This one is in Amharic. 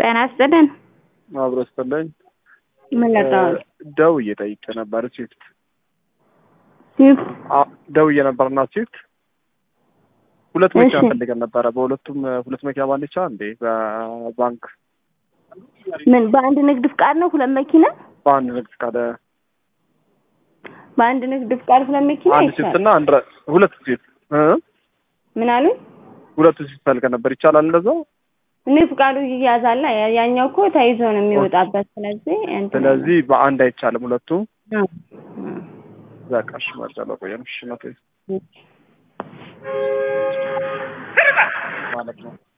ጤና ይስጥልን። አብሮ ስትለኝ ምን ለቀዋል? ደውዬ ጠይቄ ነበር። ስዊፍት ስዊፍት ደውዬ ነበርና ስዊፍት ሁለት መኪና እሺ። ፈልገን ነበረ። በሁለቱም ሁለት መኪና ባንድ ይቻላል እንዴ? በባንክ ምን በአንድ ንግድ ፍቃድ ነው ሁለት መኪና? በአንድ ንግድ ፍቃድ በአንድ ንግድ ፍቃድ ሁለት መኪና አንድ ስዊፍት ይቻላል። እና አንድ ረ- ሁለት ስዊፍት እ ምን አሉኝ? ሁለቱ ስዊፍት ፈልገን ነበር። ይቻላል እንደዛው? እኔ ፍቃዱ ይያዛል። ያ- ያኛው እኮ ተይዞ ነው የሚወጣበት። ስለዚህ እንትን ስለዚህ በአንድ አይቻልም ሁለቱ። አ- በቃ እሺ፣ መርጫ ለቆየን እሺ፣ መቶ አ- ማለት ነው